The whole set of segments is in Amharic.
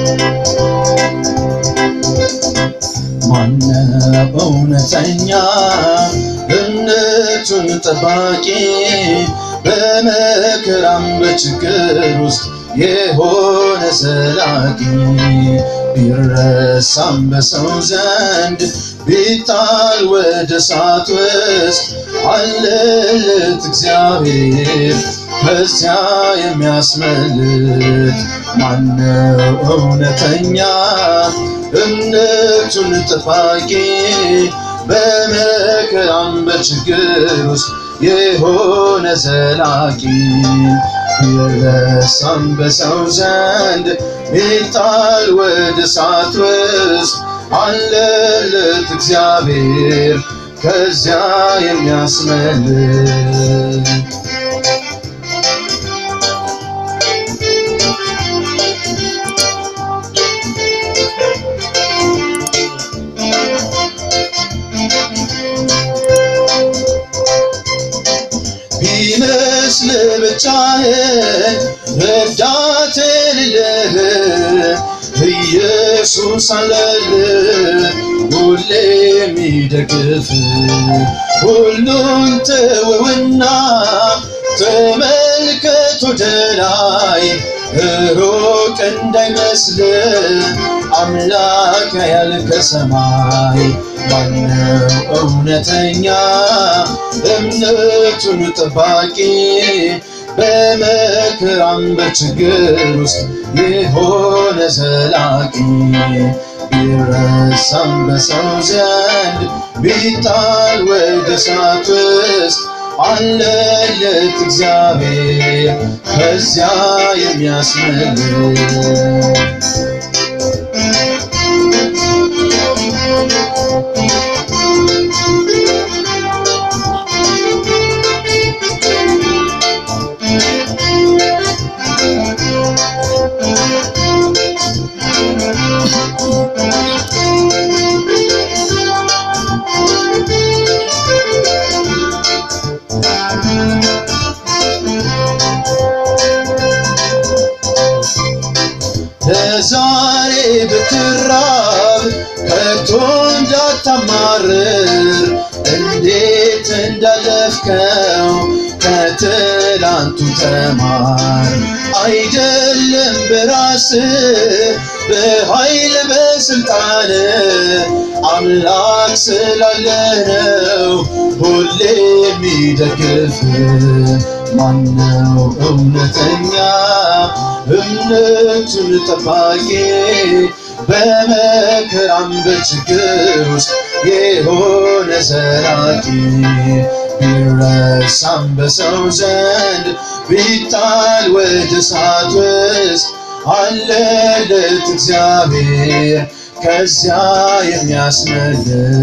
ማነው እውነተኛ እምነቱን ጠባቂ በመከራም በችግር ውስጥ የሆነ ዘላቂ ቢረሳም በሰው ዘንድ ቢጣል ወደ እሳት ውስጥ አለለት እግዚአብሔር ከዚያ የሚያስመልጥ ማነው እውነተኛ እምነቱን ጠባቂ በመከራም በችግር ውስጥ የሆነ ዘላቂ ቢረሳም በሰው ዘንድ ቢጣል ወደ እሳት ውስጥ አለለት እግዚአብሔር ከዚያ የሚያስመልጥ ቢመስል ብቻህን ረዳት የሌለህ ኢየሱስ አለልህ ሁሌ የሚደግፍ ሁሉን ተወውና ተመልከት ወደ ላይ ሩቅ እንዳይመስል አምላክ ያያል ከሰማይ ማነው እውነተኛ እምነቱን ጠባቂ በመከራም በችግር ውስጥ የሆነ ዘላቂ ቢረሳም በሰው ዘንድ ቢጣል ወደ እሳት ውስጥ አለለት እግዚአብሔር ከዚያ የሚያስመልጥ ለዛሬ ብትራብ ከቶ እንዳታማርር እንዴት እንዳለፍከው ከትላንቱ ተማር። አይደለም በራስ በኃይል በስልጣን አምላክ ስላለህ ነው ሁሌ የሚደግፍ ማነው እውነተኛ እምነቱን ጠባቂ በመከራም በችግር ውስጥ የሆነ ዘላቂ ቢረሳም በሰው ዘንድ ቢጣል ወደ እሳት ውስጥ አለለት እግዚአብሔር ከዚያ የሚያስመልጥ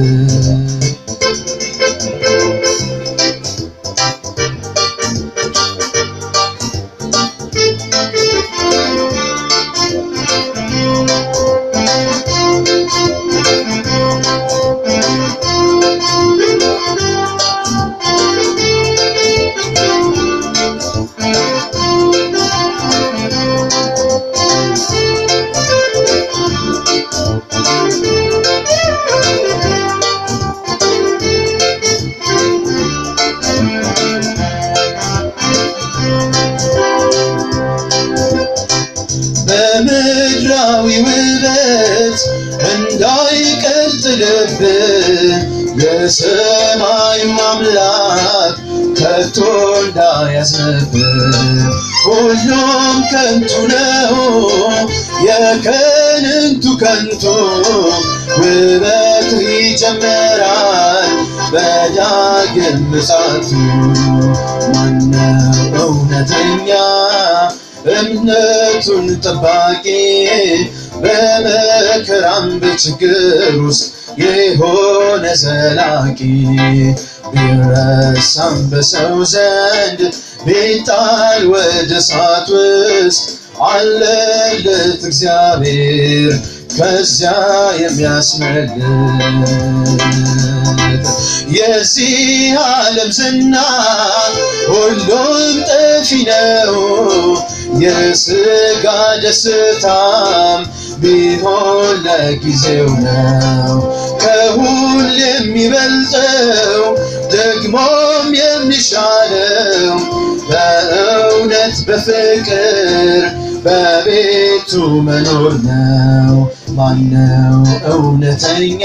በምድራዊ ውበት እንዳይቀልጥ ልብ የሰማዩ አምላክ ከቶ እንዳያዝንብህ ሁሉም ከንቱ ነው የከንቱ ከንቱ ውበት ይጨምራል በዳግም ምጽአቱ ማነው እውነተኛ እምነቱን ጠባቂ በመከራም በችግር ውስጥ የሆነ ዘላቂ ቢረሳም በሰው ዘንድ ቢጣል ወደ እሳት ውስጥ አለለት እግዚአብሔር ከዚያ የሚያስመልጥ የዚህ ዓለም ዝና ሁሉም ጠፊ ነው፣ የሥጋ ደስታም ቢሆን ለጊዜው ነው ከሁሉ የሚበልጠው ደግሞም የሚሻለው በእውነት በፍቅር በቤቱ መኖር ነው። ማነው እውነተኛ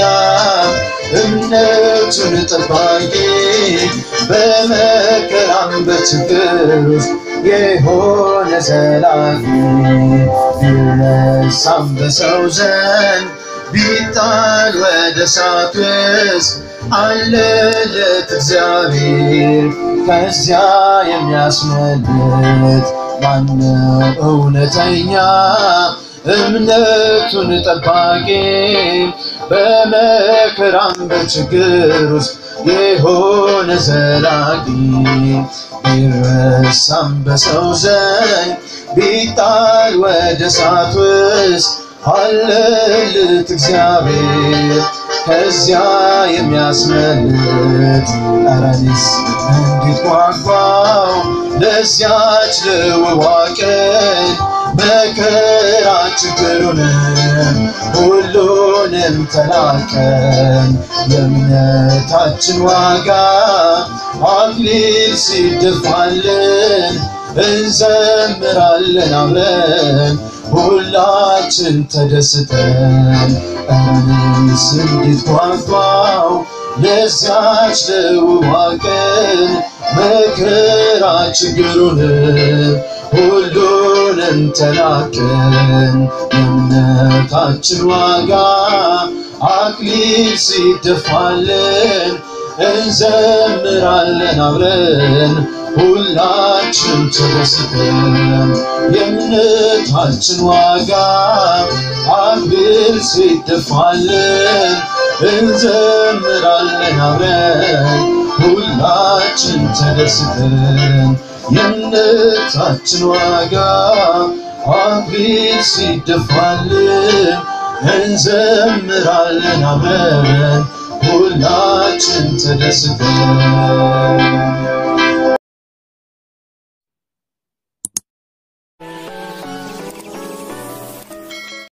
እምነቱን ጠባቂ በመከራም በችግር ውስጥ የሆነ ዘላቂ ቢረሳም በሰው ዘንድ ቢጣል ወደ እሳት ውስጥ አለለት እግዚአብሔር ከዚያ የሚያስመልጥ ማነው እውነተኛ እምነቱን ጠባቂ በመከራም በችግር ውስጥ የሆነ ዘላቂ ቢረሳም በሰው ዘንድ ቢጣል ወደ እሳት ውስጥ አለልት እግዚአብሔር ከዚያ የሚያስመልጥ እረኒስ እንዴት ጓጓው ለዚያች ለውቧ ቀን መከራ ችግሩንም ሁሉንም ተላቀን የእምነታችን ዋጋ አክሊል ሲደፋልን እንዘምራለን አብረን ሁላችን ተደስተን እኔስ እንዴት ጓጓው ለዚያች ለውቧ ቀን መከራ ችግሩንም ሁሉንም ተላቀን የእምነታችን ዋጋ አክሊል ሲደፋልን እንዘምራለን አብረን ሁላችን ተደስተን የእምነታችን ዋጋ አክሊል ሲደፋልን እንዘምራለን አብረን ሁላችን ተደስተን የእምነታችን ዋጋ አክሊል ሲደፋልን እንዘምራለን አብረን ሁላችን ተደስተን